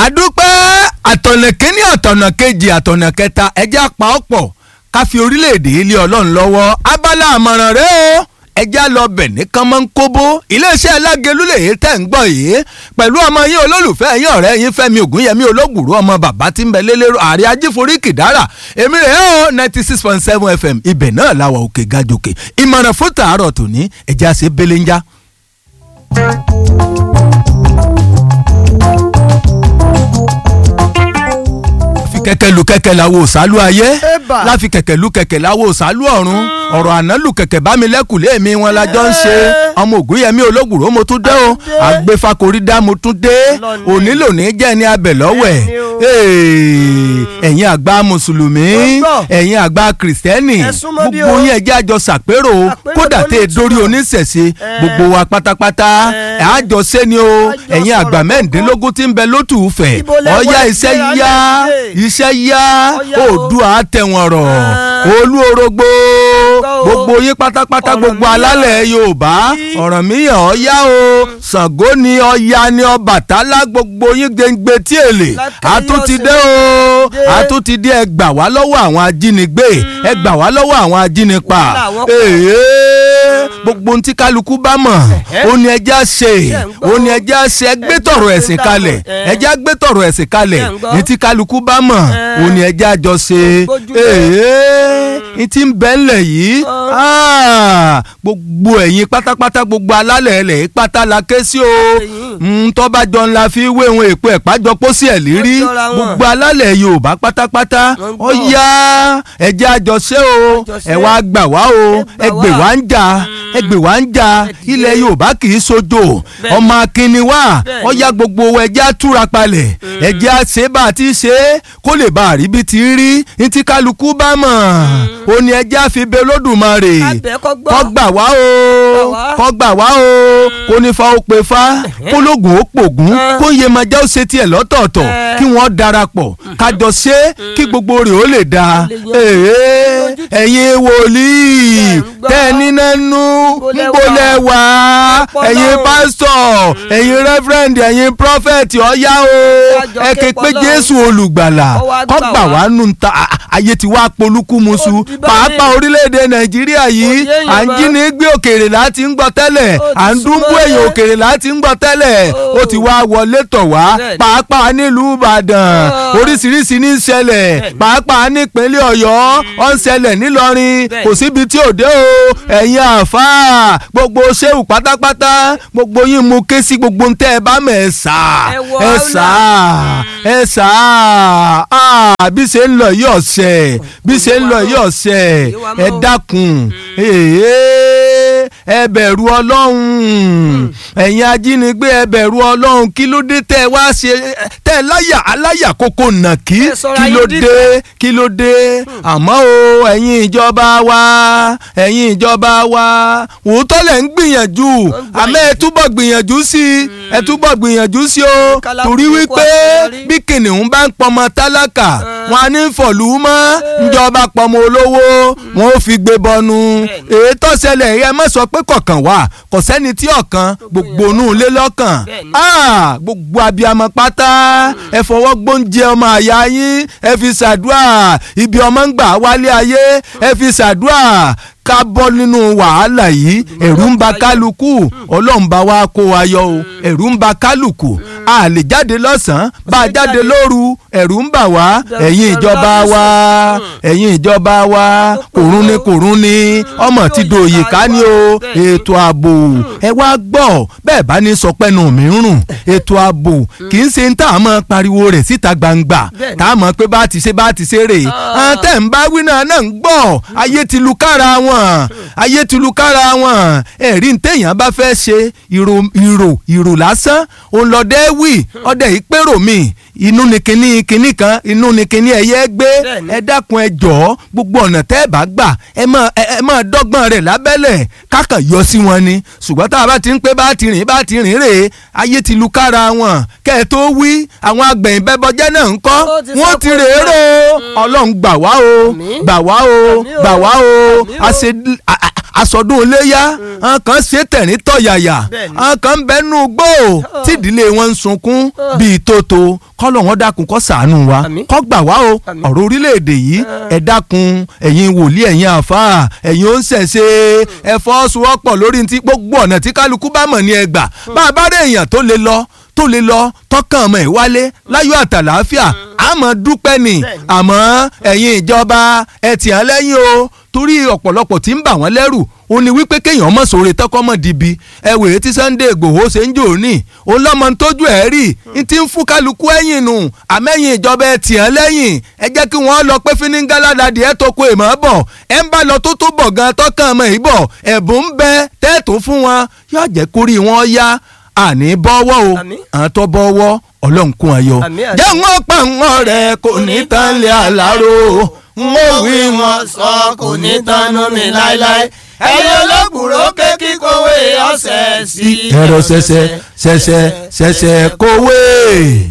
àdúpẹ́ àtọ̀nà kínní àtọ̀nà kejì àtọ̀nà kẹta ẹjẹ́ apá ọ̀pọ̀ ká fi orílẹ̀-èdè ilé ọlọ́run lọ́wọ́ abala àmọ̀ràn rẹ o ẹjẹ́ lọ bẹ̀ nìkan máa ń kóbó iléeṣẹ́ alágelúlẹ̀ yìí tẹ̀ ń gbọ́ yìí pẹ̀lú ọmọ yín olólùfẹ́ yín ọ̀rẹ́ yín fẹ́mi ògúnyẹmí olóògbòrò ọmọ bàbá tí ń bẹ lélẹ́rọ ààrẹ ajíforí kìdára èmi rẹ̀ ọ́ ninety six point seven fm ibẹ̀ náà làwà òkè gàjòkè ìmọ̀ràn fún tàárọ̀ tòní ẹjẹ́ àṣẹ belenja. kẹ̀kẹ́ lu kẹ̀kẹ́ la wo sálú ayé Ébà. láfi kẹ̀kẹ́ lu kẹ̀kẹ́ la wo sálú ọ̀run ọ̀rọ̀ àná lu kẹ̀kẹ́ bá mi lẹ́kùlé mi wọn la jọ ń ṣe ọmọ ògúnyẹmí olóògùrò mo tún dé o àgbẹ̀fakori dá mo tún dé Lọ́ni. òní lòní jẹ́ ní abẹ lọ́wẹ̀ Bẹ́ẹ̀ni o. Ee, ẹ̀yin àgbà mùsùlùmí Mo gbọ́. ẹ̀yin àgbà kìrìsìtẹ́nì Ẹ súnmọ́ bí gbogbo o. yín ẹjẹ́ àjọ sàpérò Àpérò kódà tó tẹ́ ẹ ní dórí ìtumọ̀. oníṣẹ̀ṣe Ẹ. gbogbo wa pátápátá Ẹ. ẹ̀ àjọ sẹ́ni o Àjọ ẹ̀yin àgbà sọ̀rọ̀ mẹ́rìndínlógún tí ń bẹ lótú fẹ̀ Ibo lẹ ọ̀ya wọ iṣẹ́ ìgbéra yá lẹ́yìn? iṣẹ́ yá Ọ̀yá o. oòdùà tẹ̀wọ̀n rọ̀ Ah. olú orogbo Gbọ́ o. gbogbo yín pátápátá Ọ̀ràn gbogbo míyàn. alálẹ̀ yorùbá Yí. ọ̀ràn míyàn ọ̀yá o ṣàngó ni ọya ni ọbàtálá gbogbo yín gbẹngbẹ tí èlé Lákàyè àtúntì ọ̀sẹ̀ dé o dé. àtúntì dé ẹ gbà wá lọ́wọ́ àwọn ajínigbé ẹ gbà wá lọ́wọ́ àwọn ajínipa Wàhálà wọn pọ̀. èyí gbogbo ohun tí kálukú bá mọ̀ Ẹ̀hẹ́. ó ní ẹjẹ́ á ṣe Ṣé ń gbọ́ ó o? ní ẹjẹ́ á ṣe ẹgbẹ́ Ẹjẹ́ tọ̀rọ̀ á ẹ̀sìn ṣe kalẹ̀ dáhùn. Ẹ̀. ẹjẹ́ á gbé tọ̀rọ̀ ẹ̀sìn kalẹ̀ Ṣé ń gbọ́? ní tí kálukú bá mọ̀ Ẹ̀. ó ní ẹjẹ́ àjọ ṣe Gbójúlé. èyí ní tí ń bẹ́ ńlẹ̀ yìí ah, gbogbo ẹ̀yin pátápátá gbogbo alálẹ̀ ẹ̀lẹ̀ yìí pátá la ké sí o Àtẹ̀yìn. Mm, tọ́ba jọ ńlá fi wé wọn èpo ẹ̀ pájọ pósí ẹ̀ lérí Wọ́n jọra wọn. gbogbo alálẹ̀ yorùbá pátápátá Wọ́n ó gbọ́. yá ẹjẹ́ àjọṣe o Àjọṣe. ẹ wá gbà wá o Ẹ ẹ gbà gbè wá. wá ń jà ẹ gbè wá ń jà Ẹ dìde. ilẹ̀ yorùbá kì í sojo Bẹ́ẹ̀ni. ọmọ akínni wá Bẹ́ẹ̀ni. ó yá gbogbo ẹjẹ́ àtúra palẹ̀ ẹjẹ́ àṣẹ bá a ti ṣe é kó lè bá a rí bí ti rí ní tí kálukú bá mọ̀ ó ní ẹjẹ́ àfibẹ́ olódùmarè Abẹ́ kọ́ gbọ́. kọ́ gbà wá o wá. kọ́ gbà wá o kó ní fa ó pe fa kó lóògùn ó pògùn Ẹ. kó yẹ máa jẹ́ ó ṣe tiẹ̀ lọ́tọ̀ọ̀tọ̀ Ẹ. kí wọ́n darapọ̀ kájọ ṣe é kí gbogbo rẹ̀ ó lè da lè yan- Èé, lójú tí- ẹ̀yin wòlíì Ẹ ń gbọ́. tẹ́ ẹ níná nú Níbo lẹ níbo lẹ wà Ọpọlọ. ẹ̀yin pásítọ̀ ẹ̀yin rẹ́fúrẹ́ǹdì ẹ̀yin prọfẹ̀tì ọ̀yá o Kájọ ẹ ké képọ̀ pé lọ́hùn. Jésù olùgbàlà Kó wá kó gbà gbà wá. wá nù ta ayé ti wá polúkúmuṣu Ó di báyìí. pàápàá orílẹ̀-èdè Nàìjíríà yìí Ó di èèyàn à ń mọ́. jí ní gbé òkèèrè láti ń gbọ́ tẹ́lẹ̀ Ó ti à ń dúnbú súnmọ́ èèyàn yẹn. òkèèrè láti ń gbọ́ tẹ́lẹ̀ Ó. ó ti wá wọlé tọ̀ wá Bẹ́ẹ̀ni. pàápàá nílùú Ìbàdàn Ó. oríṣiríṣi ní í ṣẹlẹ̀ Bẹ́ẹ̀ni. pàápàá nípínlẹ̀ Ọ̀yọ́ ó ń ṣẹlẹ̀ nílọrin Bẹ́ẹ̀ni. kò síbi tí ò dé o ẹ̀yin àáfàá gbogbo ṣéwù pátápátá gbogbo yín mú ké sí gbogbo ntẹ́ ẹ bá mọ̀ ẹ sà Ẹ wọ ẹ àwùlà. sà ẹ sà á bí ṣe ń lọ yìí ọ̀sẹ̀ bí ṣe ń lọ yìí ọ̀sẹ̀ Yé wa ẹ mọ́ o. dákun èé ẹ bẹ̀rù ọlọ́run ẹ̀yin ajínigbé ẹ bẹ̀rù ọlọ́run kí ló dé tẹ́ ẹ wá ṣe tẹ́ ẹ láyà aláyà kókó nàkí Ẹ sọra kí yín ló dídì. dé kí ló dé àmọ́ o ẹ̀yin ìjọba wa ẹ̀yin ìjọba wa òótọ́ lẹ̀ ń gbìyànjú gbà àmọ́ ẹ túbọ̀ gbìyànjú sí i ẹ túbọ̀ gbìyànjú sí o Kálákùn torí kó wípé àṣeyọrí. bí kìnìún bá ń pọmọ tálákà wọn á ní fọ̀lú mọ́ ìjọba pọmọ olówó wọn ò fi gbé bọnu Bẹ́ẹ̀ni. èyí tó ṣẹlẹ̀ yẹ má sọ pé kọ̀ọ̀kan wà kò sẹ́ni tí ọ̀kan gbogbo inú ilé lọ́kàn Bẹ́ẹ̀ni. Ah, gbogbo abiyamọ pátá ẹ fọwọ́ gbóúnjẹ ọmọ àyà yín ẹ fi ṣàdúrà ibi ọmọ ń gbà wálé ayé ẹ fi ṣàdúrà ká bọ́ nínú wàhálà yìí ẹ̀rù ń ba kálukú ọlọ́run bá wa kó wa yọ o ẹ̀rù ń ba kálukú a lè jáde lọ́sàn-án bá a jáde lóru ẹ̀rù ń bà wá ẹ̀yin ìjọba wa ẹ̀yin ìjọba wa kòrún ni kòrún ni ọmọ ti dòye ká ní o ètò ààbò ẹ wá gbọ́ bẹ́ẹ̀ bá ní sọ pẹ́nu mi ń rùn ètò ààbò kì í ṣe ń tà mọ́ pariwo rẹ̀ síta gbangba Bẹ́ẹ̀ni. tá a mọ̀ pé bá ti ṣe bá ti ṣe rè é tẹ̀ ń bá wí náà náà ń gbọ́ ayé ti lu kára wọn ayé ti lu kára wọn ẹ̀rí ń téèyàn bá fẹ́ ṣe ìrò ìrò ìrò lásán òun lọ́dẹ́ wì ọdẹ ìpérò mi inú ni kinní kinní kan inú ni kinní ẹyẹ gbé Bẹ́ẹ̀ni. ẹ dákun ẹ jọ̀ọ́ gbogbo ọ̀nà tẹ́ ẹ bá gbà ẹ máa ẹ ẹ máa dọ́gbọ́n rẹ̀ lábẹ́lẹ̀ kákan yọ sí wọn ni ṣùgbọ́n tá a bá ti ń pé bá ti rìn bá ti rìn rè ayé ti lu kára wọn kẹ́ ẹ tó wí àwọn agbẹ̀yìn bẹ́bọjẹ́ náà ń kọ́ Ó ti sọ wọ́n ti pé rè é rò ó ọlọ́run gbà wá o Àmín. gbà wá o Àmín o. gbà wá o Àmín o. àṣe- a- a- aṣọdún iléyà àwọn kan ṣe tẹ̀rín tọ̀yàyà Bẹ́ẹ̀ni. àwọn kan ń bẹnu gbò tí ìdílé wọn ń sunkún bíi tótó kọ́lọ̀ wọn dákun kó ṣàánú wa Àmín. kó gbà wá o Àmín. ọ̀rọ̀ orílẹ̀-èdè yìí ẹ dákun ẹ̀yin wòlíì ẹ̀yin àfáà ẹ̀yin ó ń ṣẹ̀ṣẹ̀ ẹ fọ́sowọ́pọ̀ lórí ti gbogbo ọ̀nà tí kálukú bá mọ̀ ní ẹgbà bá a bá rí èèyàn tó lè lọ tó lè lọ tọkàn ọmọ ẹ̀ wálé láyọ̀ àtàlàáfíà àmọ́ dúpẹ́ ni Bẹ́ẹ̀ni. àmọ́ ẹ̀yin ìjọba ẹ tì án lẹ́yìn o torí ọ̀pọ̀lọpọ̀ tí ń bà wọ́n lẹ́rù ó ní wípé kéèyàn mọ̀ sóore tọ́kọ́ mọ̀ dìbì ẹ wèé tí Sunday Ìgbòho ṣe ń jò ní òun lọ́mọ ń tójú ẹ̀ rí n ti ń fún kálukú ẹ̀yìn nù àmẹ́yìn ìjọba ẹ tì án lẹ́yìn ẹ jẹ́ kí wọ́n lọ pé fíníngáládàdì ẹ tó ko èèmọ̀ bọ̀ ẹ ń bá lọ tó tó bọ̀ gan tọ́kàn ọmọ yìí bọ̀ ẹ̀bùn ń bẹ tẹ́ẹ̀tù fún wọn yóò jẹ́ kórìí wọn yá àní bọ́wọ́ o Àmín. àwọn tó bọ́wọ́ ọlọ́run kún ayọ̀ Àmín, àmín. jẹ́ wọn pa wọn rẹ̀ kò ní tán lé àlárò n ó wí wọn sọ kò ní tánú mi láéláé ẹyẹ olóbùrò ké kíkówé ọ̀sẹ̀ sí. ẹ̀rọ ṣẹ̀ṣẹ̀ ṣẹ̀ṣẹ̀ ṣẹ̀ṣẹ̀ kówé.